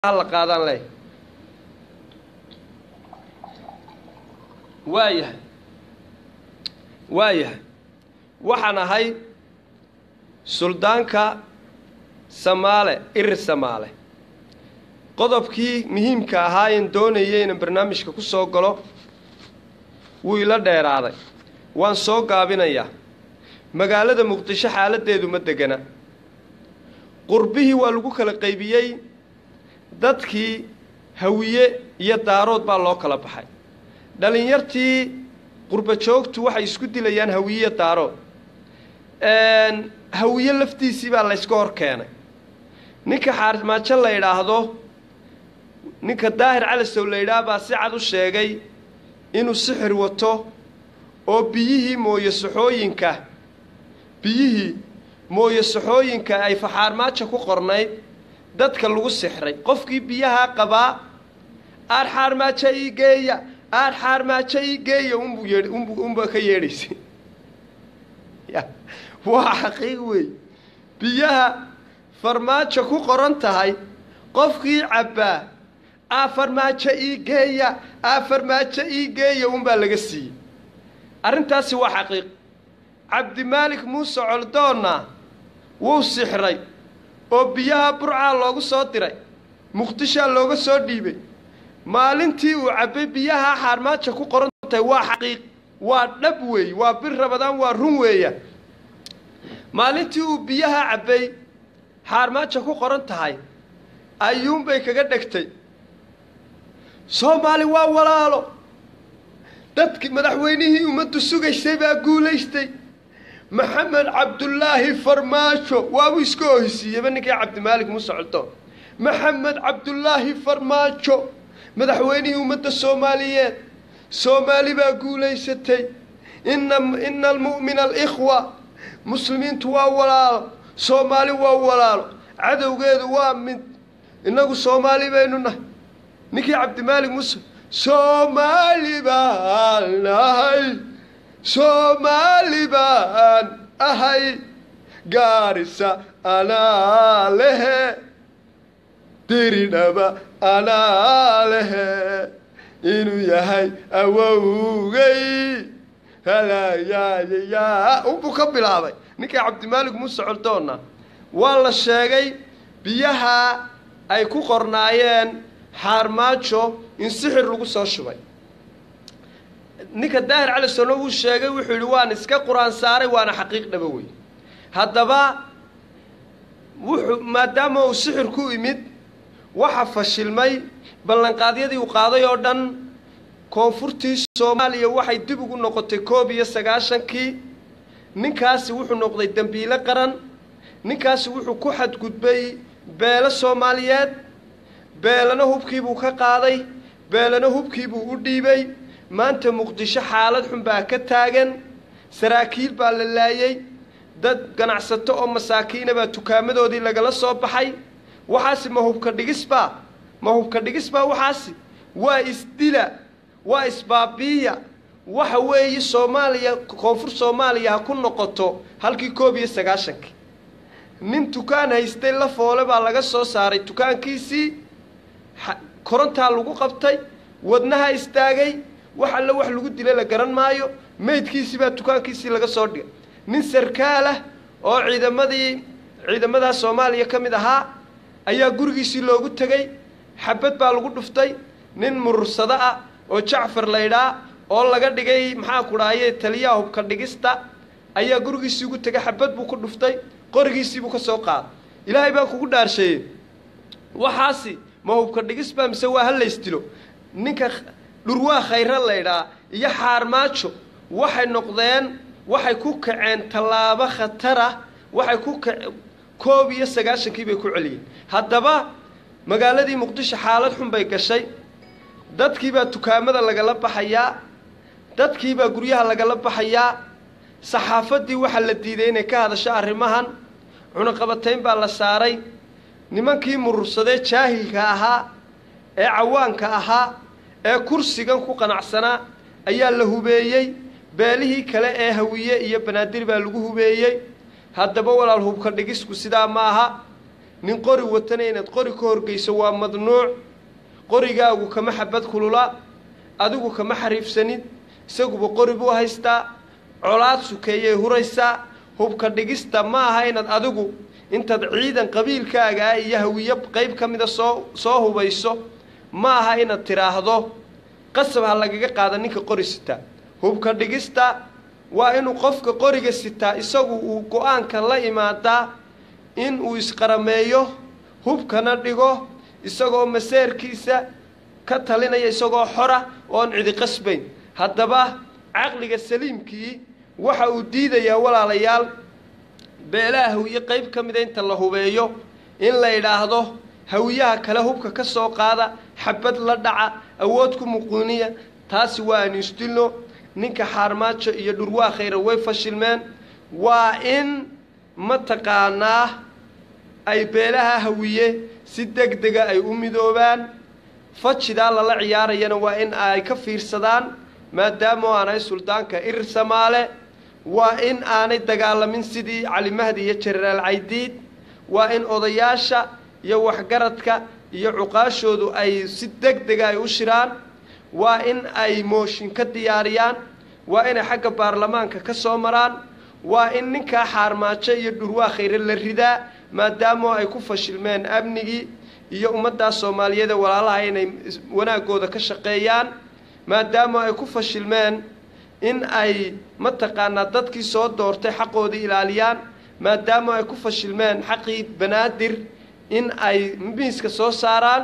la qaadaan leh waayahay waayahay waxaan ahay suldaanka samaale irir samaale qodobkii muhiimka ahaa een doonayay inaan barnaamijka ku soo galo wuu ila dheeraaday waan soo gaabinayaa magaalada muqdisho xaaladdeedu ma degana qurbihii waa lagu kala qaybiyey dadkii hawiye iyo daarood baa loo kala baxay dhallinyartii qurba joogtu waxay isku dilayaan hawiye iyo daarood hawiye laftiisii baa layska hor keenay ninka xaarmaajo la idhaahdo ninka daahir calasow la yidhaah baa si cad u sheegay inuu sixir wato oo biyihii mooye saxooyinka biyihii mooye saxooyinka ay faxaarmaajo ku qornayd dadka lagu sixray qofkii biyahaa qabaa aar xaarmaajo ii geeya aar xaarmaajo ii geeya unbuu yeedh unbu unba ka yeedhaysay ya waa xaqiiq weey biyaha farmaajo ku qoran tahay qofkii cabbaa aa farmaajo ii geeya aa farmaajo ii geeya unbaa laga siiyey arrintaasi waa xaqiiq cabdimaalik muuse coldoonna wuu sixray oo biyaha burcaa loogu soo diray muqdishaa looga soo dhiibay maalintii uu cabbay biyaha xaarmaajo ku qoran tahay waa xaqiiq waa dhab weey waa bir rabadaan waa run weeya maalintii uu biyaha cabbay xaarmaajo ku qoran tahay ayuunbay kaga dhegtay soomaali waa walaalo dadki madaxweynihii ummaddu sugaysay baa guulaystay maxamed cabdulaahi farmaajo waabuu iska ohisiiyeyba ninkii cabdimaalik muuse coldoon maxamed cabdulaahi farmaajo madaxweynihii ummadda soomaaliyeed soomaali baa guulaysatay ina ina almu'mina alikhwa muslimiintu waa walaalo soomaali waa walaalo cadowgeedu waa mid innagu soomaali baynu nahay ninkii cabdimaalik muuse soomaali baan ahay soomaali baan ahay gaarisa anaa lehe diridhaba anaa lehe inuu yahay awowgay halayayayaa unbuu ka bilaabay ninkii cabdimaalik muuse coldoonna waa la sheegay biyaha ay ku qornaayeen xaarmaajo in sixir lagu soo shubay ninka daahir cali sono wuu sheegay wuxuu yidhi waan iska qur-aan saaray waana xaqiiq dhaba wey haddaba wuxuu maadaama uu sixir ku imid waxa fashilmay ballanqaadyadii uu qaaday oo dhan koonfurtii soomaaliya waxay dib ugu noqotay koob iyo sagaashankii ninkaasi wuxuu noqday dembiile qaran ninkaasi wuxuu ku xadgudbay beelo soomaaliyeed beelana hubkiibuu ka qaaday beelana hubkiibuu u dhiibay maanta muqdisho xaalad xun baa ka taagan saraakiil baa la laayey dad ganacsato oo masaakiina baa tukaamadoodii lagala soo baxay waxaasi ma hubka dhigisbaa ma hubka dhigisbaa waxaasi waa isdila waa isbaabiiya waxa weeye soomaaliya koonfur soomaaliya ha ku noqoto halkii koob iyo sagaashankii nin tukaan haystay la foole baa laga soo saaray tukaankiisii korontaa lagu qabtay wadnaha istaagay wax alle wax lagu dila la garan maayo meydkiisii baa tukaankiisii laga soo dhigay nin sarkaal ah oo ciidamadii ciidamadaha soomaaliya ka mid ahaa ayaa gurigiisii loogu tegey xabad baa lagu dhuftay nin murursado ah oo jacfar laydhaa oo laga dhigay maxaa ku dhaaye taliyaha hubka dhigista ayaa gurigiisii ugu tegay xabad buu ku dhuftay qorigiisii buu ka soo qaaday ilaahay baa kugu dhaarsheeyey waxaasi ma hubka dhigis baa mise waa halaystilo ninka dhurwaa khayra laydhaa iyo xaarmaajo waxay noqdeen waxay ku kaceen tallaabo khatarah waxay ku ka koob iyo sagaashankii bay ku celiyeen haddaba magaaladii muqdisho xaalad xun bay gashay dadkiibaa tukaamada lagala baxayaa dadkiibaa guryaha lagala baxayaa saxaafaddii waxaa la diiday inay ka hadasho arrimahan cunaqabatayn baa la saaray nimankii murursadee jaahilka ahaa ee cawaanka ahaa ee kursigan ku qanacsanaa ayaa la hubeeyey beelihii kale ee hawiye iyo banaadir baa lagu hubeeyey haddaba walaal hubka dhigisku sidaa ma aha nin qori watana inaad qori ka horgeyso waa madnuuc qorigaagu kama xabad kulula adigu kama xariifsanid isaguba qori buu haystaa colaad sukeeyay huraysaa hubka dhigista ma aha inaad adigu intaad ciidan qabiilkaagaa iyo hawiyo qayb ka mida soo soo hubayso ma aha inaad tidhaahdo qasab ha lagaga qaada ninka qori sitaa hubka dhigista waa inuu qofka qoriga sitaa isagu uu go-aanka la imaadaa in uu isqarameeyo hubkana dhigo isagoo maseerkiisa ka talinaya isagoo xora oon cidi qasbayn haddaba caqliga saliimkii waxa uu diidayaa walaalayaal beelaha hawiye qayb ka mida inta la hubeeyo in la yidhaahdo hawiyaha kale hubka ka soo qaada xabad la dhaca awood ku muquuniya taasi waa aan isdilno ninka xaarmaajo iyo dhurwaa khayra way fashilmeen waa in mataqaanaa ay beelaha hawiye si deg dega ay u midoobaan fajidaa lala ciyaarayana waa in ay ka fiirsadaan maadaama aanay suldaanka irir samaale waa in aanay dagaalamin sidii cali mahdi iyo jenaraal caydiid waa in odayaasha iyo waxgaradka iyo cuqaashoodu ay si deg dega ay u shiraan waa in ay mooshin ka diyaariyaan waa inay xagga baarlamaanka ka soo maraan waa in ninkaa xaarmaajo iyo dhurwaa khayre la ridaa maadaama ay ku fashilmeen amnigii iyo ummaddaa soomaaliyeed ee walaalaha inay wanaagooda ka shaqeeyaan maadaama ay ku fashilmeen in ay mataqaanaa dadkii soo doortay xaqoodii ilaaliyaan maadaama ay ku fashilmeen xaqii banaadir in ay miiska soo saaraan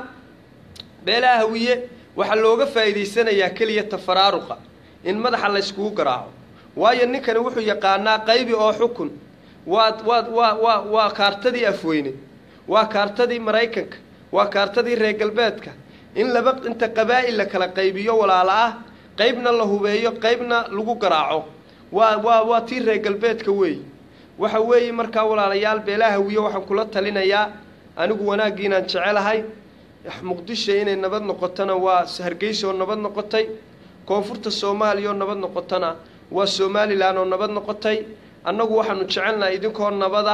beelaha hawiye waxaa looga faa'iidaysanayaa keliya tafaraaruqa in madaxa layskugu garaaco waayo ninkani wuxuu yaqaanaa qaybi oo xukun waa waa waa waa waa kaartadii afweyne waa kaartadii maraykanka waa kaartadii reer galbeedka in laba inta qabaa'il la kala qaybiyo walaalo ah qaybna la hubeeyo qaybna lagu garaaco waa waa waa tii reer galbeedka weey waxa weeye markaa walaalayaal beelaha hawiye waxaan kula talinayaa anigu wanaaggii inaan jecelahay muqdisho inay nabad noqotona waa hargeysa oo nabad noqotay koonfurta soomaaliya oo nabad noqotona waa somalilan oo nabad noqotay annagu waxaanu jecelnahay idinkoo nabada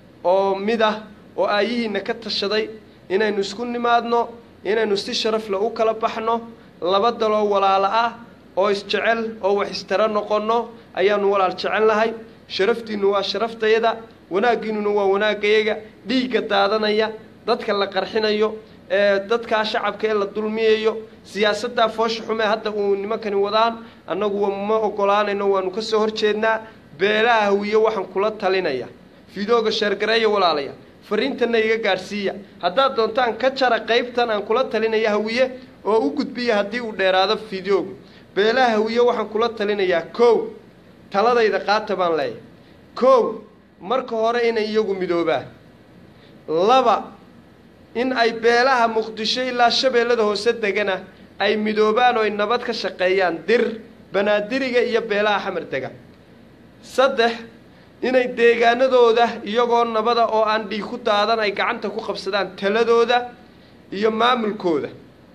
oo mid ah oo aayihiina ka tashaday inaynu isku nimaadno inaynu si sharafle u kala baxno laba daloo walaalo ah oo isjecel oo wax istara noqonno ayaanu walaal jecelnahay sharaftiinnu waa sharaftayada wanaaggiinnuna waa wanaagayaga dhiigga daadanaya dadka la qarxinayo ee dadkaa shacabka ee la dulmiyayo siyaasaddaa foosha xume hadda uu nimankani wadaan annagu ma ogolaanayno waanu ka soo horjeednaa beelaha hawiye waxaan kula talinaya fidooga sheergareeya walaalaya fariintanna iga gaadhsiiya haddaad doontaan ka jara qaybtan aan kula talinaya hawiye oo u gudbiya haddii uu dheeraado fideogu beelaha hawiye waxaan kula talinayaa kow taladayda qaata baan leeyahay kow marka hore inay iyagu midoobaan laba in ay beelaha muqdisho ilaa shabeellada hoose degana ay midoobaan oo ay nabad ka shaqeeyaan dir banaadiriga iyo beelaha xamar dega saddex inay deegaanadooda iyagoo nabada oo aan dhiig ku daadan ay gacanta ku qabsadaan taladooda iyo maamulkooda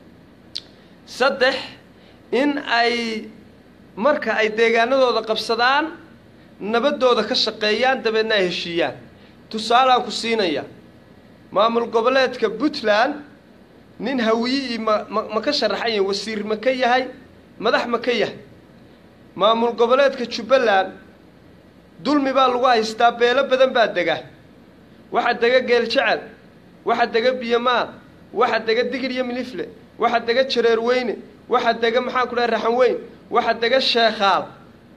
saddex in ay marka ay deegaanadooda qabsadaan nabadooda ka shaqeeyaan dabeedna ay heshiiyaan tusaalaan ku siinaya maamul goboleedka puntland nin hawiyi ma ma ma ka sharaxan yahay wasiir ma ka yahay madax ma ka yahay maamul goboleedka jubbaland dulmi baa lagu haystaa beelo badan baa dega waxaa dega geel jecel waxaa dega biyomaal waxaa dega digir iyo milifle waxaa dega jareer weyne waxaa dega maxaan ku dhahay raxan weyn waxaa dega sheekhaal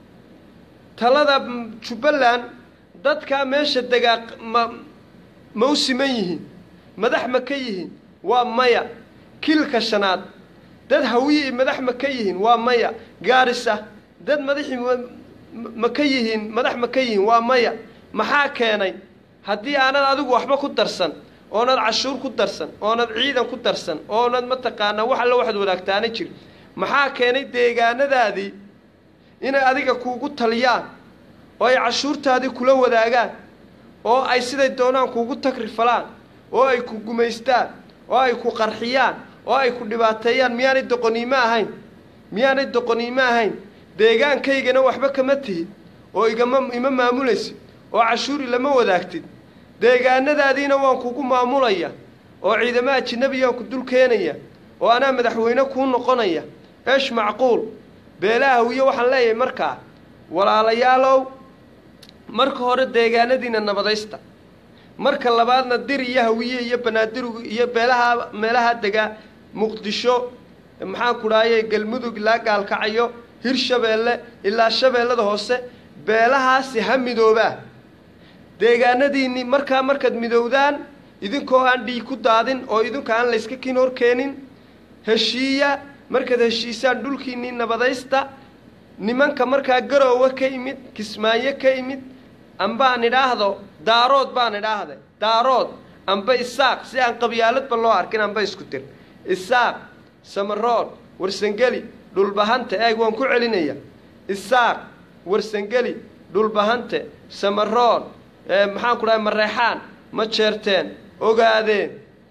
talada jubbaland dadkaa meesha degaa ma ma u siman yihiin madax ma ka yihiin waa maya kilka shanaad dad hawiyi madax ma ka yihiin waa maya gaarisa dad madaxii ma ka yihiin madax ma ka yihiin waa maya maxaa keenay haddii aanad adigu waxba ku darsan oonad cashuur ku darsan oonad ciidan ku darsan oonad mataqaanaa wax alla waxaad wadaagtaana jir maxaa keenay deegaanadaadii inay adiga kuugu taliyaan oo ay cashuurtaadii kula wadaagaan oo ay siday doonaan kuugu tagrifalaan oo ay ku gumaystaan oo ay ku qarxiyaan oo ay ku dhibaateeyaan miyaanay doqoniimo ahayn miyaanay doqoniimo ahayn deegaankaygana waxba kama tihid oo igama ima maamulaysid oo cashuuri lama wadaagtid deegaanadaadiina waan kugu maamulaya oo ciidamo ajinabiyaan ku dul keenaya oo anaa madaxweyne kuu noqonaya eesh macquul beelaha hawiye waxaan leeyahay markaa walaalayaalow marka hore deegaanadiina nabadaysta marka labaadna dir iyo hawiye iyo banaadirug iyo beelaha meelaha degaa muqdisho maxaan ku dhahaye galmudug ilaa gaalkacayo hirshabeelle ilaa shabeellada hoose beelahaasi ha midoobaa deegaanadiinni markaa markaad midowdaan idinkoo aan dhiig ku daadin oo idinku aan layska kin hor keenin heshiiya markaad heshiisaan dhulkiinnii nabadaysta nimanka markaa garoowe ka imid kismaayo ka imid ambaan idhaahdo daarood baan idhaahde daarood amba isaaq si aan qabyaaladba loo arkin amba isku dir isaaq samarood warsangeli dhulbahante eeg waan ku celinaya isaaq warsangeli dhulbahante samarood maxaan ku dhahay mareexaan ma jeerteen ogaadeen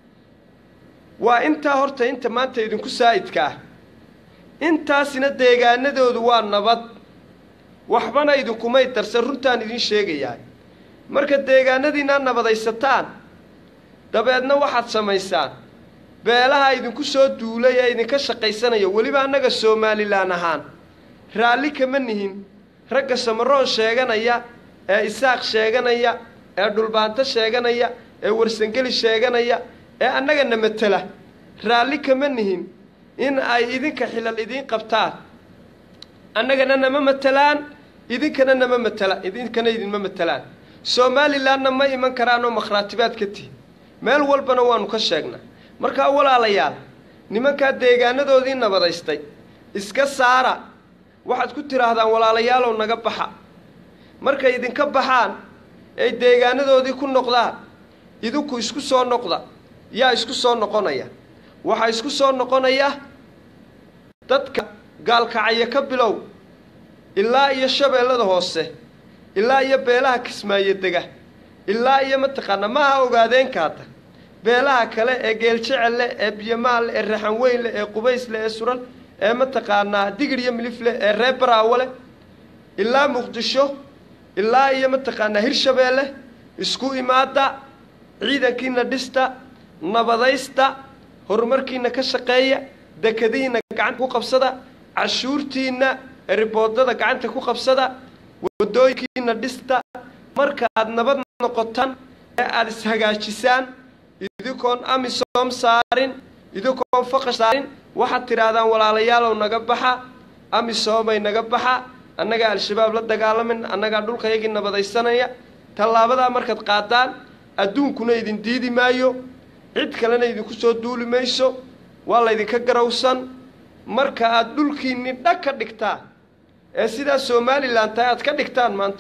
waa intaa horta inta maanta idinku saa'idka ah intaasina deegaanadoodu waa nabad waxbana idinkumay darsan runtaan idin sheegayaa marka deegaanadiinaa nabadaysataan dabeedna waxaad samaysaan beelaha idinku soo duulay ee idinka shaqaysanaya weliba annaga somalilan ahaan raalli kama nihin ragga samaroon sheeganaya ee isaaq sheeganaya ee dhulbaanto sheeganaya ee warsangeli sheeganaya ee annagana matela raalli kama nihin in ay idinka xilal idiin qabtaan annagana nama matelaan idinkana nama matela idinkana idinma matelaan somalilanna ma iman karaanoo makhraatibaad ka tihi meel walbana waanu ka sheegnaa markaa walaalayaal nimankaa deegaanadoodii nabadaystay iska saara waxaad ku tidhaahdaan walaalayaalow naga baxa markay idinka baxaan ay deegaanadoodii ku noqdaan idinku isku soo noqda yaa isku soo noqonaya waxaa isku soo noqonaya dadka gaalkacaya ka bilow ilaa iyo shabeellada hoose ilaa iyo beelaha kismaayo dega ilaa iyo mataqaanaa maaha ogaadeenka hadda beelaha kale ee geeljecelle ee biyamaalle ee raxanweynle ee qubaysle ee sural ee mataqaanaa digir iyo milifle ee reer baraawole ilaa muqdisho ilaa iyo mataqaanaa hirshabeelle isku imaada ciidankiina dhista nabadaysta horumarkiina ka shaqeeya dekadihiina gacanta ku qabsada cashuurtiina riboodada gacanta ku qabsada wadooyinkiina dhista marka aad nabad noqotaan ee aada ishagaajisaan idinkoon amisom saarin idinkoon faqash saarin waxaad tidhaahdaan walaalayaalow naga baxa amisoomay naga baxa annagaa al-shabaab la dagaalamin annagaa dhulkayagii nabadaysanaya tallaabadaa markaad qaadaan adduunkuna idin diidi maayo cid kalena idinku soo duuli mayso waa laydinka garowsan marka aad dhulkiinni dhag ka dhigtaan ee sidaa somalilan tahay aad ka dhigtaan maanta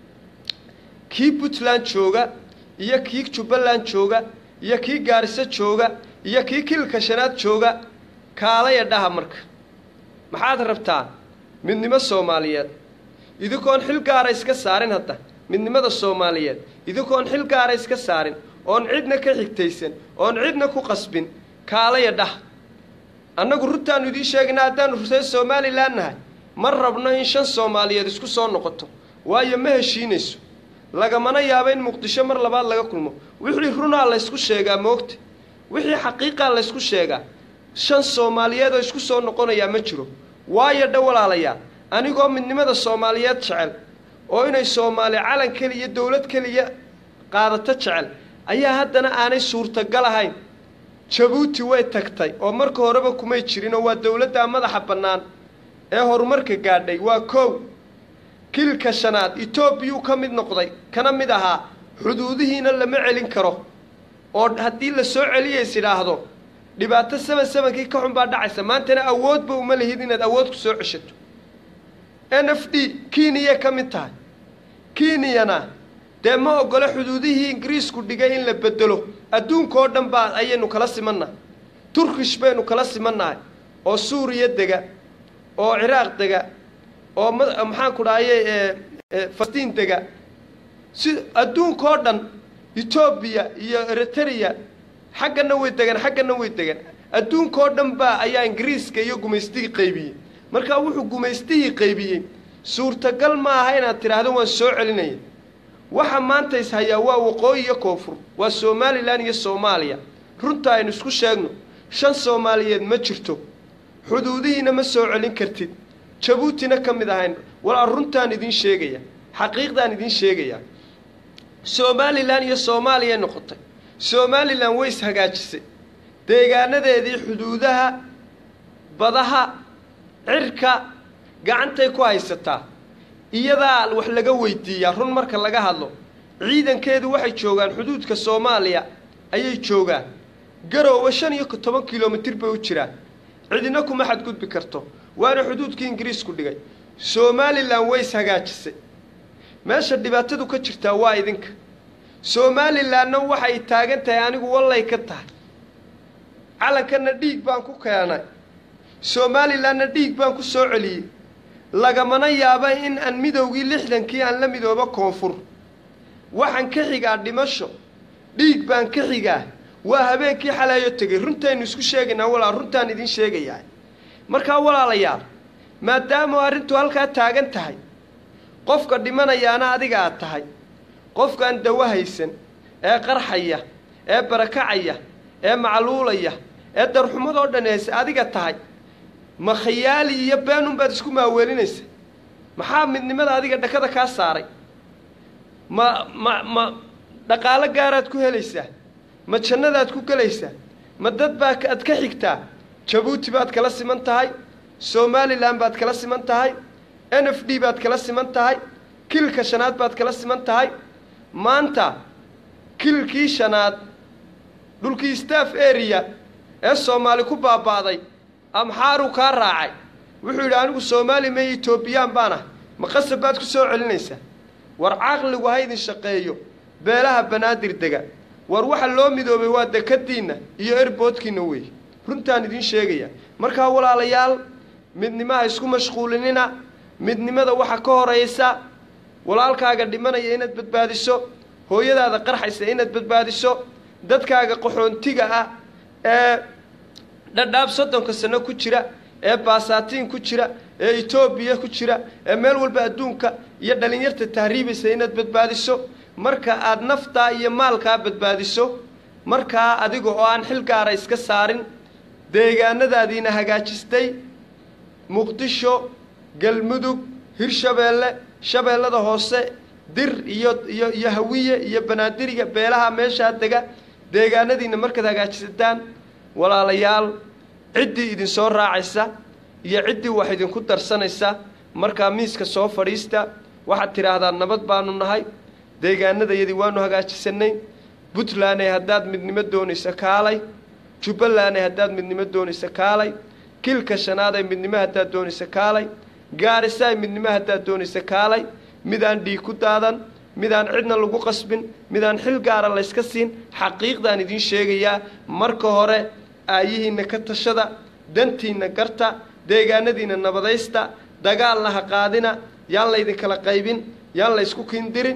kii puntland jooga iyo kii jubbaland jooga iyo kii gaariso jooga iyo kii kilka shanaad jooga kaalaya dhaha marka maxaad rabtaan midnimo soomaaliyeed idinkoon xil gaara iska saarin hadda midnimada soomaaliyeed idinkoon xil gaara iska saarin oon cidna ka xigtaysan oon cidna ku qasbin kaalaya dhah annagu runtaannu idiin sheegaynaa haddaannu reer somalilan nahay ma rabno in shan soomaaliyeed isku soo noqoto waayo ma heshiinayso lagamana yaabo in muqdisho mar labaad laga kulmo wixii runaa laysku sheegaa moogta wixii xaqiiqaa laysku sheegaa shan soomaaliyeed oo isku soo noqonayaa ma jiro waayo dha walaalayaa anigoo midnimada soomaaliyeed jecel oo inay soomaali calan keliya dowlad keliya qaadato jecel ayaa haddana aanay suurtagal ahayn jabuuti way tagtay oo marka horeba kumay jirinoo waa dowladdaa madaxa bannaan ee horumarka gaadhay waa kow kilka shanaad etoobiyuu ka mid noqday kana mid ahaa xuduudihiina lama celin karo oo haddii la soo celiyays idhaahdo dhibaato saban sabankii ka xun baa dhacaysa maantana awoodba uma lihid inaad awood ku soo ceshato n f d keniya ka mid tahay kenyana dee ma ogolo xuduudihii ingiriisku dhigay in la bedelo adduunkaoo dhan baa ayaynu kala simannahay turkish baynu kala simannahay oo suuriya dega oo ciraaq dega oo maxaan ku dhahaye falastiin dega si adduunkaoo dhan etoobiya iyo eritrea xaggana way degan xaggana way degan adduunkaoo dhan baa ayaa ingiriiska iyo gumaystihii qaybiyey markaa wuxuu gumaystihii qaybiyey suurtagal ma aha inaad tidhaahdo waan soo celinaya waxa maanta ishayaa waa waqooyi iyo koonfur waa somalilan iyo soomaaliya runta aynu isku sheegno shan soomaaliyeed ma jirto xuduudihiina ma soo celin kartid jabuutina ka mid ahayn walaa runtaan idiin sheegaya xaqiiqdaan idiin sheegaya somalilan iyo soomaaliyay noqotay somalilan way ishagaajisay deegaanadeedii xuduudaha badaha cirka gacantay ku haysataa iyadaa wax laga weydiiyaa run marka laga hadlo ciidankeedu waxay joogaan xuduudka soomaaliya ayay joogaan garoowe shan iyo toban kilomitir bay u jiraan cidina kuma xadgudbi karto waana xuduudkii ingiriisku dhigay somalilan way ishagaajisay meesha dhibaatadu ka jirtaa waa idinka somalilanna waxay taagan tahay anigu wallay ka tahay calankanna dhiig baan ku keenay somalilanna dhiig baan ku soo celiyey lagamana yaaba in aan midowgii lixdankii aan la midoobo koonfur waxaan ka xigaa dhimasho dhiig baan ka xigaa waa habeenkii xalaayo tegay runtaynu isku sheegaynaa walaal runtaan idiin sheegayaa markaa walaalayaal maadaama arrintu halkaa taagan tahay qofka dhimanayaana adiga aad tahay qofkaan dawo haysan ee qarxaya ee barakacaya ee macluulaya ee darxumadoo dhan haysa adiga tahay ma khayaali iyo beenunbaad isku maaweelinaysa maxaa midnimada adiga dhakada kaa saaray ma ma ma dhaqaalo gaaraad ku helaysaa ma jannadaad ku gelaysaa ma dad baa aad ka xigtaa jabuuti baad kala siman tahay somalilan baad kala siman tahay n f d baad kala siman tahay kilka shanaad baad kala siman tahay maanta kilkii shanaad dhulkii staff area ee soomaali ku baaba'day amxaaruu kaa raacay wuxuu yidhi anigu soomaali maya etoobiyaan baan ah ma qasab baad ku soo celinaysaa war caqligu ha idin shaqeeyo beelaha banaadir dega war waxa loo midoobay waa dekadiinna iyo erboodkiinna weeye runtaan idiin sheegaya markaa walaalayaal midnimaha isku mashquulinina midnimada waxa ka horaysa walaalkaaga dhimanaya inaad badbaadiso hooyadaada qarxaysa inaad badbaadiso dadkaaga qaxoontiga ah ee dhadhaab soddonka sano ku jira ee baasaatiin ku jira ee etoobiya ku jira ee meel walba adduunka iyo dhallinyarta tahriibaysa inaad badbaadiso marka aad naftaa iyo maalkaa badbaadiso markaa adiga oo aan xil gaara iska saarin deegaanadaadiina hagaajistay muqdisho galmudug hirshabeelle shabeellada hoose dir iyo iyo iyo hawiye iyo banaadiriga beelaha meeshaa dega deegaanadiina markaad hagaajisataan walaalayaal ciddii idinsoo raacaysa iyo ciddii wax idinku darsanaysa markaa miiska soo fadhiista waxaad tidhaahdaa nabad baanu nahay deegaanadayadii waanu hagaajisanay puntlanday haddaad midnimo doonaysa kaalay jubbalanday haddaad midnimo doonaysa kaalay kilka shanaaday midnimo haddaad doonaysa kaalay gaarisaay midnimo haddaad doonaysa kaalay midaan dhiig ku daadan midaan cidna lagu qasbin midaan xil gaara layska siin xaqiiqdaan idiin sheegayaa marka hore aayihiinna ka tashada dantiinna garta deegaanadiinna nabadaysta dagaalna ha qaadina yaan laydinkala qaybin yaan laysku kindirin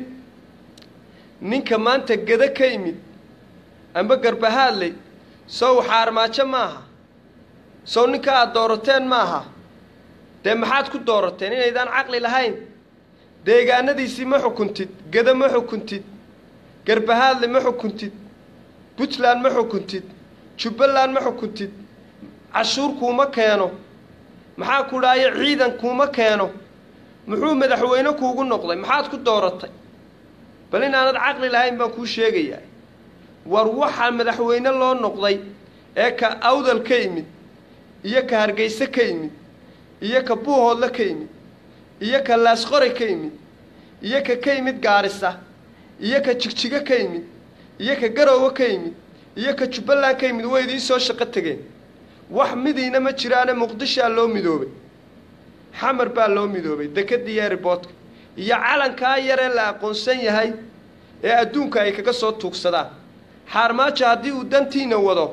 ninka maanta gada ka yimid amba garbahaadley sow xaarmaajo maaha sow ninka aad doorateen maaha dee maxaad ku doorateen inaydaan caqli lahayn deegaanadiisii ma xukuntid gada ma xukuntid garbahaadle ma xukuntid puntland ma xukuntid jubbaland ma xukuntid cashuur kuuma keeno maxaa ku dhahaya ciidan kuuma keeno muxuu madaxweyne kuugu noqday maxaad ku dooratay bal inaanad caqli lahayn baan kuu sheegayaa war waxaa madaxweyne loo noqday ee ka awdal ka yimid iyo ka hargeyse ka yimid iyo ka buuhoodle ka yimid iyo ka laasqore ka yimid iyo ka ka yimid gaarisa iyo ka jigjigo ka yimid iyo ka garoowe ka yimid iyo ka jubbaland ka yimid way idiin soo shaqo tegeen wax midiina ma jiraane muqdishaa loo midoobay xamar baa loo midoobay dekadii eeriboodka iyo calankaa yaree la aqoonsan yahay ee adduunka ay kaga soo tuugsadaan xaarmaajo haddii uu dantiina wado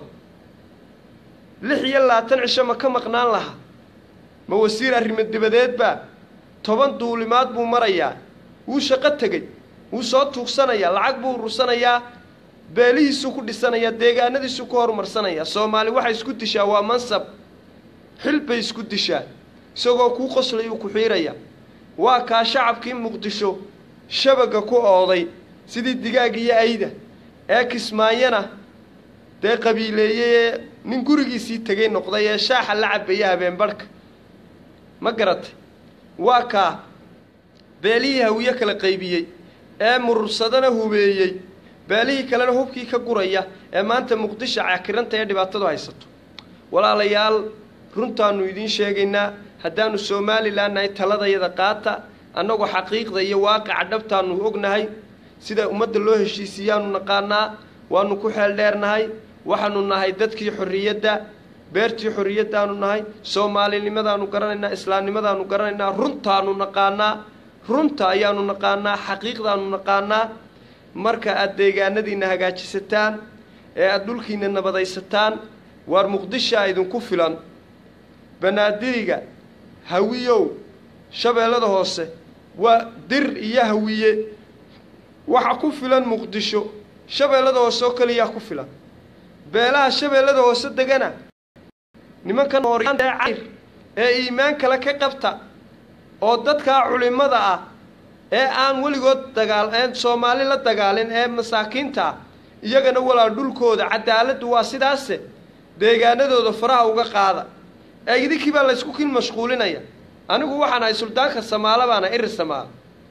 lix iyo labaatan cisho ma ka maqnaan lahaa ma wasiir arrimo dibadeed baa toban duulimaad buu marayaa wuu shaqo tegey wuu soo tuugsanayaa lacag buu urursanayaa beelihiisuu ku dhisanayaa deegaanadiisuu ku horumarsanayaa soomaali waxay isku dishaa waa mansab xil bay isku dishaa isagoo kuu qoslayuu ku xiirayaa waa kaa shacabkii muqdisho shabaga ku ooday sidii digaag iyo ayda ee kismaayana dee qabiileeyey ee nin gurigiisii tegay noqday ee shaaxa la cabaya habeen barhka ma garatay waa kaa beelihii hawiye kala qaybiyey ee murursadana hubeeyey beelihii kalena hubkii ka guraya ee maanta muqdisho cakiranta ee dhibaatadu haysato walaalayaal runtaannu idiin sheegaynaa haddaannu somalilan nahay taladayada qaata annagu xaqiiqda iyo waaqica dhabtaannu ognahay sida ummadda loo heshiisiiyaannu naqaanaa waannu ku xeel dheernahay waxaanu nahay dadkii xorriyadda beertii xorriyaddaannu nahay soomaalinimadaannu garanaynaa islaamnimadaannu garanaynaa runtaannu naqaanaa runta ayaannu naqaanaa xaqiiqdaannu naqaanaa marka aad deegaanadiinna hagaajisataan ee aada dhulkiinna nabadaysataan waar muqdishaa idinku filan banaadiriga hawiyow shabeellada hoose waa dir iyo hawiye waxa ku filan muqdisho shabeellada hoose oo keliyaa ku filan beelaha shabeellada hoose degana nimankan hooryaanta ee cayr ee iimaan kale ka qabta oo dadkaa culimmada ah ee aan weligood dagaal ee soomaali la dagaalin ee masaakiinta ah iyagana walaa dhulkooda cadaaladdu waa sidaase deegaanadooda faraha uga qaada ee idinkii baa laysku kin mashquulinaya anigu waxaan ahay suldaanka samaalo baana iri samaalo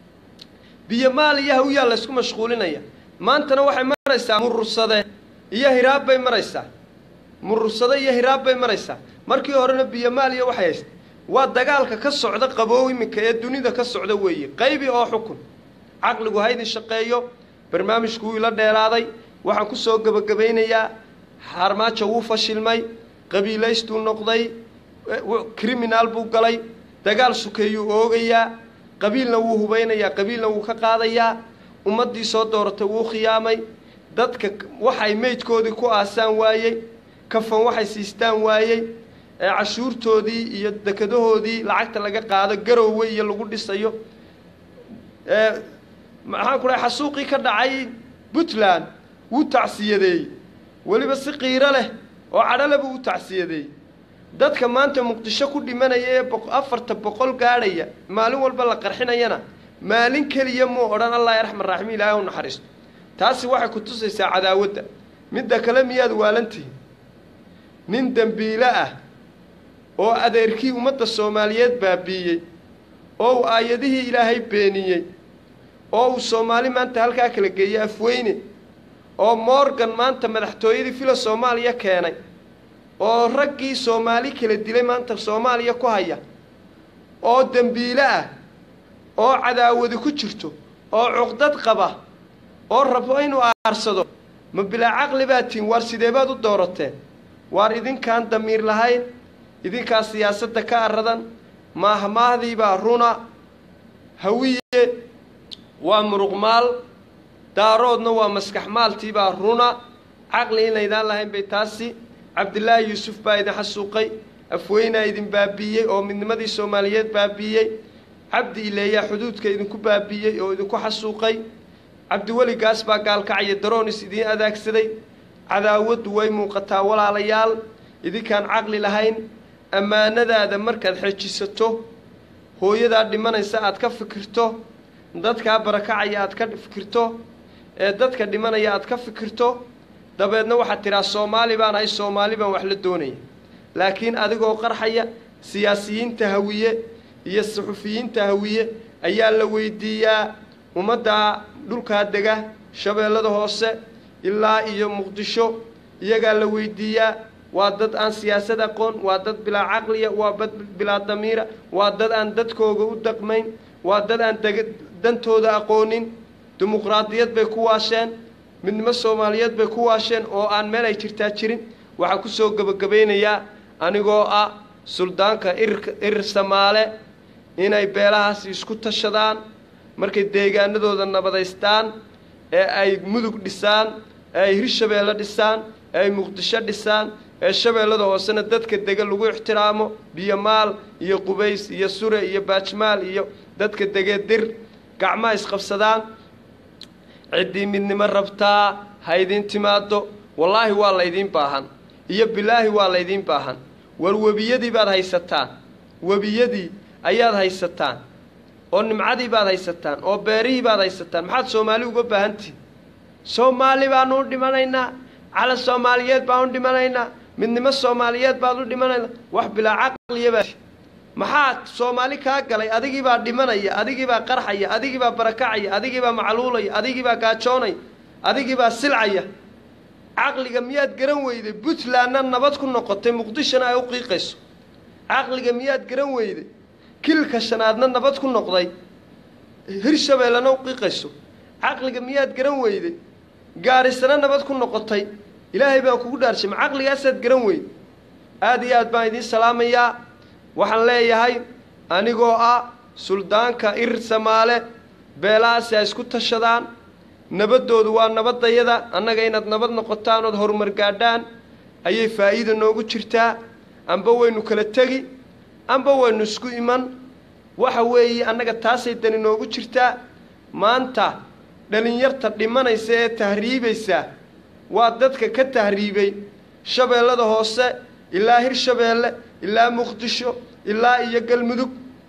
biyomaal iyo hawiyaa laysku mashquulinaya maantana waxay maraysaa murursade iyo hiraab bay maraysaa murursade iyo hiraab bay maraysaa markii horena biyomaal iyo waxay haysta waa dagaalka ka socda qaboow iminka ee dunida ka socda weeye qaybi oo xukun caqligu haydin shaqeeyo barnaamijku wuu ila dheeraaday waxaan ku soo gebagabaynayaa xaarmaajo wuu fashilmay qabiilaystuu noqday criminaal buu galay dagaal sukeeyuu oogayaa qabiilna wuu hubaynayaa qabiilna wuu ka qaadayaa ummaddii soo dooratay wuu khiyaamay dadka waxay meydkoodii ku aasaan waayey kafan waxay siistaan waayey ee cashuurtoodii iyo dekadahoodii lacagta laga qaado garowwe iyo lagu dhisayo ee maxaan ku dhahay xasuuqii ka dhacay puntland wuu tacsiyadeeyey weliba si qiiro leh oo cadhole buu u tacsiyadeeyey dadka maanta muqdisho ku dhimanaya ee afarta boqol gaadhaya maalin walba la qarxinayana maalin keliya muu odhan allah yarxman raaxim ilaahay u naxariisto taasi waxay ku tusaysaa cadaawadda midda kale miyaad waalantihin nin dembiile ah oo adeerkii ummadda soomaaliyeed baabiiyey oo uu aayadihii ilaahay beeniyey oo uu soomaali maanta halkaa kala geeyey afweyne oo morgan maanta madaxtooyadii fila soomaaliya keenay oo raggii soomaali kala dilay maanta soomaaliya ku haya oo dembiile ah oo cadaawadi ku jirto oo cuqdad qaba oo rabo inuu aarsado ma bilaa caqli baad tihin waar sidee baad u doorateen waar idinkaan damiir lahayn idinkaa siyaasadda ka aradan maahmaahdiibaa runa hawiye waa muruqmaal daaroodna waa maskaxmaaltiibaa runa caqli inaydaan lahayn bay taasi cabdilaahi yuusuf baa idin xasuuqay afweynaa idin baabiiyey oo midnimadii soomaaliyeed baabiiyey cabdi ileeyaa xuduudka idinku baabiiyey oo idinku xasuuqay cabdiweli gaas baa gaalkacaya daroonis idiin adaagsaday cadaawaddu way muuqataa walaalayaal idinkaan caqli lahayn ammaanadaada markaad xejisato hooyadaa dhimanaysa aad ka fikirto dadkaa barakacaya aad ka fikirto ee dadka dhimanaya aad ka fikirto dabeedna waxaad tidhaa soomaali baan ahay soomaali baan wax la doonaya laakiin adigoo qarxaya siyaasiyiinta hawiye iyo suxufiyiinta hawiye ayaa la weydiiyaa ummadda dhulkaa dega shabeellada hoose ilaa iyo muqdisho iyagaa la weydiiyaa waa dad aan siyaasad aqoon waa dad bilaa caqliya waa dad bilaa damiira waa dad aan dadkooga u daqmayn waa dad aan deg dantooda aqoonin dimuqraadiyad bay ku waasheen midnimo soomaaliyeed bay ku waasheen oo aan meel ay jirtaa jirin waxaa ku soo gebagabaynayaa anigoo ah suldaanka irirka irir samaale inay beelahaasi isku tashadaan markay deegaanadooda nabadaystaan ee ay mudug dhisaan ee ay hirshabeelle dhisaan ee ay muqdisho dhisaan ee shabeellada hoosena dadka dega lagu ixtiraamo biyomaal iyo qubays iyo sure iyo baajmaal iyo dadka degee dir gacmaha isqabsadaan ciddii midnimo rabtaa ha idiin timaado wallaahi waa laydiin baahan iyo bilaahi waa laydiin baahan war webiyadii baad haysataan webiyadii ayaad haysataan oo nimcadii baad haysataan oo beerihii baad haysataan maxaad soomaali uga baahantihin soomaali baanu u dhimanaynaa calan soomaaliyeed baan u dhimanaynaa midnimo soomaaliyeed baad u dhimanaynaa wax bilaa caqliyabaa maxaa soomaali kaa galay adigiibaa dhimanaya adigiibaa qarxaya adigiibaa barakacaya adigiibaa macluulaya adigiibaa gaajoonaya adigiibaa silcaya caqliga miyaad garan weyday puntlandna nabad ku noqotay muqdishona ay u qiiqayso caqliga miyaad garan weyday kilka shanaadna nabad ku noqday hirshabeellena u qiiqayso caqliga miyaad garan weyday gaarisana nabad ku noqotay ilaahay baan kugu dhaarshay ma caqligaasaad garan weyday aada iyo aad baan idiin salaamayaa waxaan leeyahay anigoo ah suldaanka ir samaale beelahaasi ay isku tashadaan nabaddoodu waa nabaddayada annaga inaad nabad noqotaan ood horumar gaadhaan ayay faa'iida noogu jirtaa amba waynu kala tegi amba waynu isku iman waxa weeye annaga taasay dani noogu jirtaa maanta dhalinyarta dhimanaysa ee tahriibaysa waa dadka ka tahriibay shabeellada hoose ilaa hirshabeelle ilaa muqdisho ilaa iyo galmudug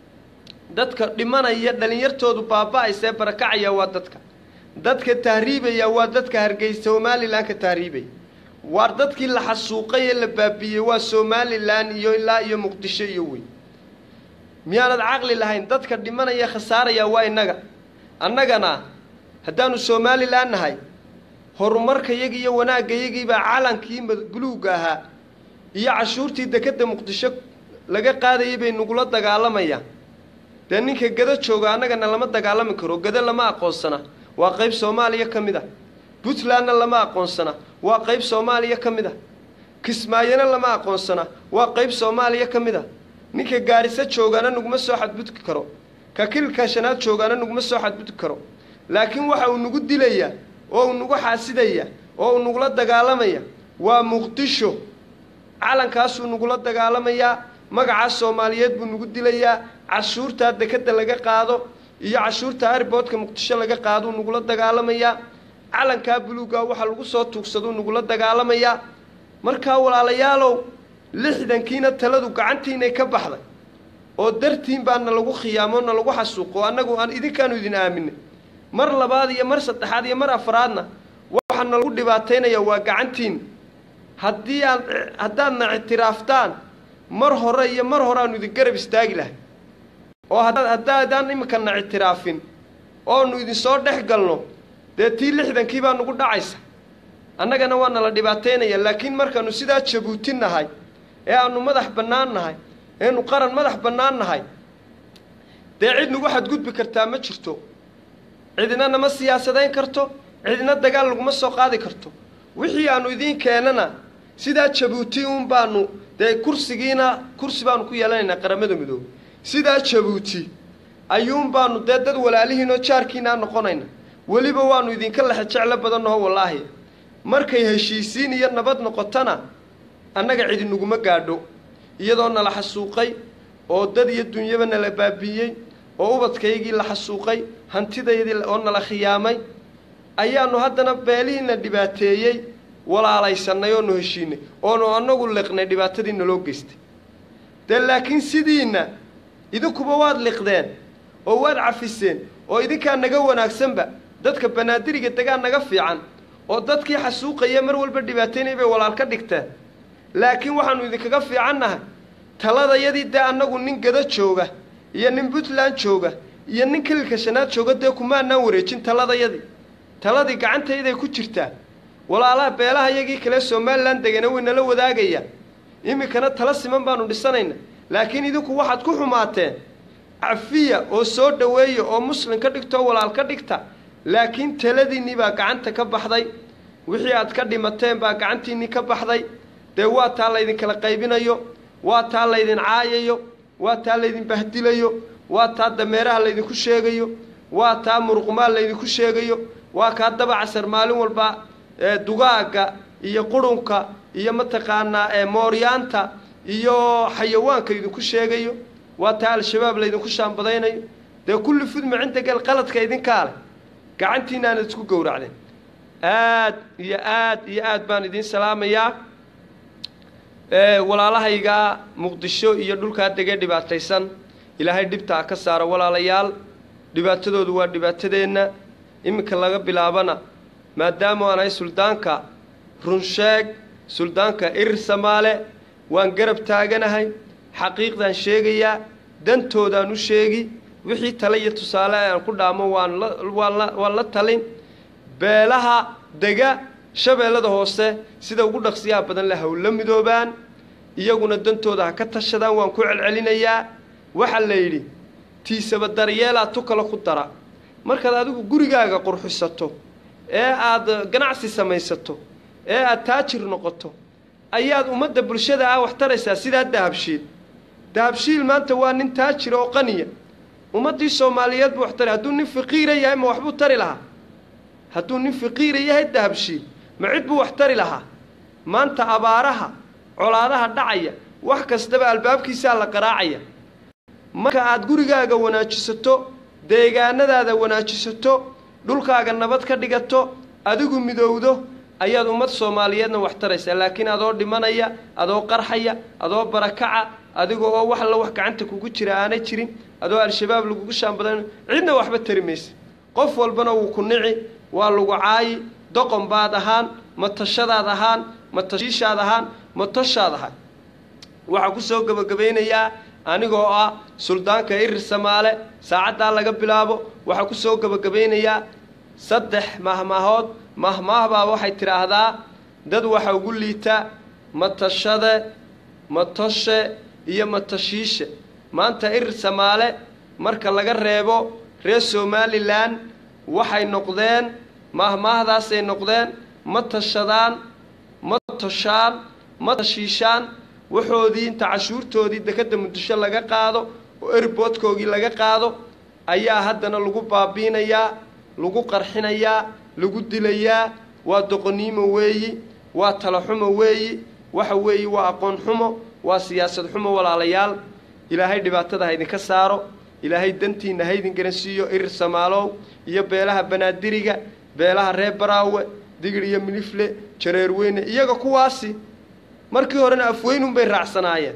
dadka dhimanaya dhalinyartoodu baaba-aysa ee barakacaya waa dadka dadka tahriibaya waa dadka hargeysa somalilan ka tahriibaya waa dadkii la xasuuqay ee la baabiiyey waa somalilan iyo ilaa iyo muqdisho iyo weyn miyaanad caqli lahayn dadka dhimanaya khasaaraya waa innaga annagana haddaanu somalilan nahay horumarkayagi iyo wanaagayagiibaa calankii buluugga ahaa iyo cashuurtii dekedda muqdisho laga qaadayay bay nagula dagaalamayaan dee ninka gado jooga annagana lama dagaalami karo gado lama aqoonsana waa qayb soomaaliya ka mid ah puntlandna lama aqoonsana waa qayb soomaaliya ka mid ah kismaayona lama aqoonsana waa qayb soomaaliya ka mid ah ninka gaariso joogaana naguma soo xadgudki karo ka kilka shanaad joogaana naguma soo xadgudki karo laakiin waxa uu nagu dilaya oo uu nagu xaasidaya oo uu nagula dagaalamaya waa muqdisho calankaasuu nagula dagaalamayaa magacaas soomaaliyeed buu nagu dilayaa cashuurtaa dekadda laga qaado iyo cashuurta ariboodka muqdisho laga qaaduu nagula dagaalamayaa calankaa buluuggaa waxaa lagu soo tuugsaduu nagula dagaalamayaa markaa walaalayaalow lixdankiina taladu gacantiinay ka baxday oo dartiin baa na lagu khiyaamo na lagu xasuuqo annagu aan idinkaanu idin aaminay mar labaad iyo mar saddexaad iyo mar afraadna waxaa na lagu dhibaataynaya waa gacantiin haddii aan haddaadna ictiraaftaan mar hore iyo mar hore aanu idin garab istaagi lahay oo haddaadaan iminkana ictiraafin oonu idinsoo dhex galno dee tii lixdankii baa nagu dhacaysa annagana waa nala dhibaataynaya laakiin markaanu sidaa jabuuti nahay ee aanu madax bannaan nahay eenu qaran madax bannaan nahay dee cid nagu xadgudbi kartaa ma jirto cidina nama siyaasadayn karto cidina dagaal laguma soo qaadi karto wixii aanu idiin keenana sidaa jabuuti uun baanu dee kursigiina kursi baanu ku yeelanaynaa qaramada midoobey sidaa jabuuti ayuun baanu dee dad walaalihiinoo jaarkiinaa noqonayna weliba waanu idinka lexe jeclo badannaho wallaahi markay heshiisiin iyo nabad noqotona annaga cidi naguma gaadho iyadoo nala xasuuqay oo dad iyo dunyaba nala baabiiyey oo ubadkaygii la xasuuqay hantidaydii oo nala khiyaamay ayaanu haddana beelihiina dhibaateeyey walaalaysanay oonu heshiinay oonu annagu liqnay dhibaatadii naloo geystay dee laakiin sidiinna idinkuba waad liqdeen oo waad cafiseen oo idinkaa naga wanaagsanba dadka banaadiriga degaa naga fiican oo dadkii xasuuqaya mar walba dhibaataynay bay walaal ka dhigteen laakiin waxaanu idinkaga fiicannahay taladayadii dee annagu nin gado jooga iyo nin puntland jooga iyo nin kililka shanaad jooga dee kumaanaan wareejin taladayadii taladii gacantayday ku jirtaa walaalaha beelaha yagii kale somalilan degana way nala wadaagayaan iminkana tala siman baanu dhisanayna laakiin idinku waxaad ku xumaateen cafiya oo soo dhoweeya oo muslim ka dhigta oo walaal ka dhigta laakiin taladiinnii baa gacanta ka baxday wixii aad ka dhimateen baa gacantiinnii ka baxday dee waa taa laydinkala qaybinayo waa taa laydin caayayo waa taa laydin bahdilayo waa taa dameeraha laydinku sheegayo waa taa muruqmaal laydinku sheegayo waa kaa dabacasar maalin walba dugaagga iyo qurunka iyo mataqaanaa mooryaanta iyo xayawaanka idinku sheegayo waa taa al-shabaab laydinku shaambadaynayo dee kulli fudma cinda gel qaladka idinkaa leh gacantiina aanad isku gowracdeen aad iyo aad iyo aad baan idiin salaamayaa walaalahaygaa muqdisho iyo dhulkaa degee dhibaataysan ilaahay dhibtaa ka saaro walaalayaal dhibaatadoodu waa dhibaatadeenna iminka laga bilaabana maadaama aan ahay suldaanka runsheeg suldaanka irir samaale waan garab taaganahay xaqiiqdaan sheegayaa dantoodaan u sheegi wixii tale iyo tusaale aan ku dhaamo waan la waan la waan la talin beelaha dega shabeellada hoose sida ugu dhaqsiyaha badan leh hawla midoobaan iyaguna dantooda ha ka tashadaan waan ku celcelinayaa waxaa la yidhi tiisaba daryeelaa tu kale ku dara markaad adigu gurigaaga qurxisato ee aad ganacsi samaysato ee aad taajir noqoto ayaad ummadda bulshada ah wax taraysaa sidaa dahabshiil dahabshiil maanta waa nin taajira oo qaniya ummaddii soomaaliyeed buu wax tari hadduu nin faqiira yahay ma waxbuu tari lahaa hadduu nin faqiira yahay dahabshiil ma cid buu wax tari lahaa maanta abaaraha colaadaha dhacaya wax kastaba albaabkiisaa la qaraacaya marka aad gurigaaga wanaajisato deegaanadaada wanaajisato dhulkaaga nabad ka dhigato adigu midowdo ayaad ummad soomaaliyeedna wax taraysaa laakiin adoo dhimanaya adoo qarxaya adoo barakaca adiga oo wax alla wax gacanta kugu jira aanay jirin adoo al-shabaab lagugu shaanbadan cidna waxba tari maysa qof walbana wuu ku nici waa lagu caayi doqon baad ahaan matashadaad ahaan matashiishaad ahaan matoshaad ahaan waxaa ku soo gebagabaynayaa anigoo ah suldaanka irir samaale saacaddaa laga bilaabo waxaa ku soo gebagabaynayaa saddex mahmaahood mahmaahbaa waxay tidhaahdaa dad waxa ugu liita matashade matoshe iyo matashiishe maanta irir samaale marka laga reebo reer somalilan waxay noqdeen mahmaahdaasay noqdeen ma tashadaan ma toshaan ma tashiishaan waxoodii inta cashuurtoodii dekadda muqdisho laga qaado oo erboodkoogii laga qaado ayaa haddana lagu baabiinayaa lagu qarxinayaa lagu dilayaa waa doqoniimo weeyi waa talaxumo weeyi waxa weeyi waa aqoon xumo waa siyaasad xumo walaalayaal ilaahay dhibaatada ha idinka saaro ilaahay dantiinna ha idin garansiiyo irir samaalow iyo beelaha banaadiriga beelaha reer baraawe digir iyo milifle jareer weyne iyaga kuwaasi markii horena afweynunbay raacsanaayeen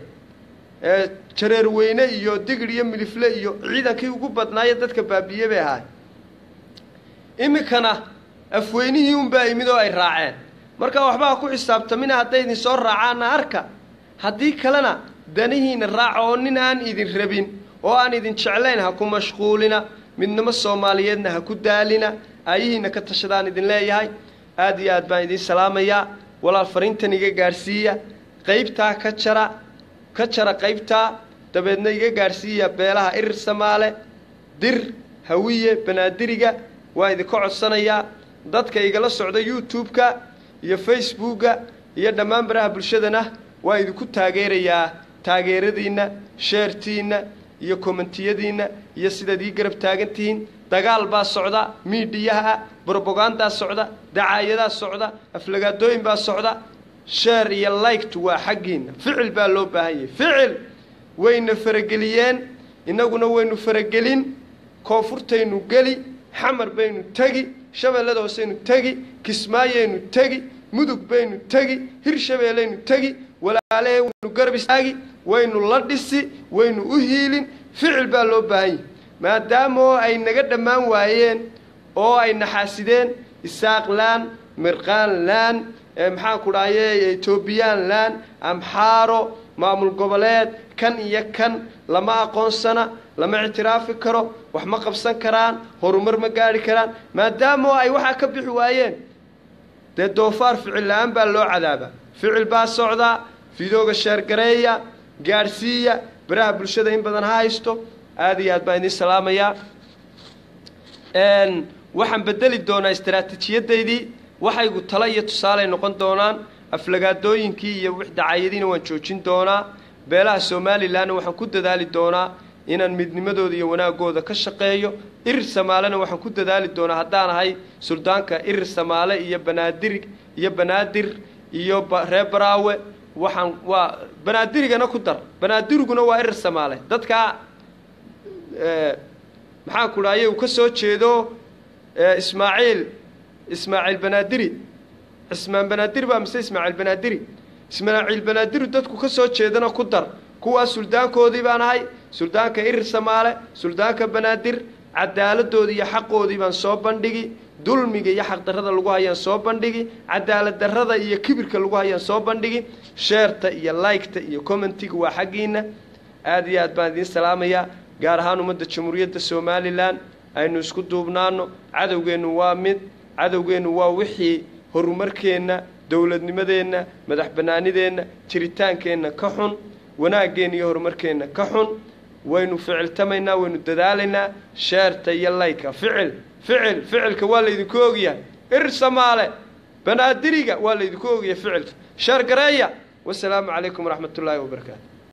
ee jareer weyne iyo digir iyo milifle iyo ciidankii ugu badnaaye dadka baabiye bay ahaay iminkana afweynihii unbaa imid oo ay raaceen marka waxba ha ku xisaabtamina hadday idin soo raacaana arka haddii kalena danihiina raaca oo nin aan idin rabin oo aan idin jeclayn ha ku mashquulina midnimo soomaaliyeedna ha ku daalina aayihiina ka tashadaan idin leeyahay aad iyo aad baan idiin salaamayaa walaal fariintan iga gaadhsiiya qaybtaa ka jara ka jara qaybtaa dabeedna iga gaadhsiiya beelaha irir samaale dir hawiye banaadiriga waa idinka codsanayaa dadka igala socda youtube-ka iyo facebooka iyo dhammaan baraha bulshadana waa idinku taageerayaa taageeradiinna sheertiinna iyo kommentiyadiinna iyo sidaad ii garab taagan tihiin dagaal baa socda miidhiyaha ah brobogandaa socda dacaayadaa socda aflagaadooyin baa socda sheer iyo laygtu waa xaggiinna ficil baa loo baahan yahay ficil wayna farageliyeen innaguna waynu faragelin koonfurtaynu geli xamar baynu tegi shabeellada hooseynu tegi kismaayaynu tegi mudug baynu tegi hirshabeellaynu tegi walaalahee waynu garab istaagi waynu la dhisi waynu u hiilin ficil baa loo baahan yahay maadaama oo ay naga dhammaan waayeen oo ay naxaasideen isaaqlaan mirqaanlaan maxaan ku dhahaye etoobiyaanlaan amxaaro maamul goboleed kan iyo kan lama aqoonsana lama ictiraafi karo wax ma qabsan karaan horumar ma gaadhi karaan maadaama oo ay waxaa ka bixi waayeen dee doofaar ficil la-aan baa loo cadaabaa ficil baa socdaa fidooga sheergareeya gaadhsiiya baraha bulshada in badan ha haysto aada iyo aad baan idiin salaamayaa waxaan bedeli doonaa istaraatiijiyadaydii waxaygu talo iyo tusaaley noqon doonaan aflagaadooyinkii iyo wix dacaayadiina waan joojin doonaa beelaha somalilanna waxaan ku dadaali doonaa inaan midnimadooda iyo wanaagooda ka shaqeeyo irir samaalena waxaan ku dadaali doonaa haddaan ahay suldaanka irir samaale iyo banaadir iyo banaadir iyo reer baraawe waxaan waa banaadirigana ku dar banaadiriguna waa irir samaale dadkaa maxaan ku dhahaye uu ka soo jeedo ismaaciil ismaaciil banaadiri cismaan banaadiri baa mise ismaaciil banaadiri ismaaciil banaadiri dadku ka soo jeedana ku dar kuwaas suldaankoodii baan ahay suldaanka irir samaale suldaanka banaadir cadaaladdoodii iyo xaqoodii baan soo bandhigi dulmiga iyo xaqdarrada lagu hayaan soo bandhigi cadaalad darrada iyo kibirka lagu hayaan soo bandhigi sheerta iyo laygta iyo commentiga waa xaggiina aada iyo aad baan idiin salaamayaa gaar ahaan ummadda jamhuuriyadda somalilan aynu isku duubnaano cadowgeennu waa mid cadowgeennu waa wixii horumarkeenna dowladnimadeenna madax bannaanideenna jiritaankeenna ka xun wanaaggeenna iyo horumarkeenna ka xun waynu ficiltamaynaa waynu dadaalaynaa sheerta iyo layka ficil ficil ficilka waa laydinku ogyahay ir samaale banaadiriga waa laydinku ogyahay ficilka sheer gareeya wasalaamu calaykum waraxmat ullaahi wabarakaatu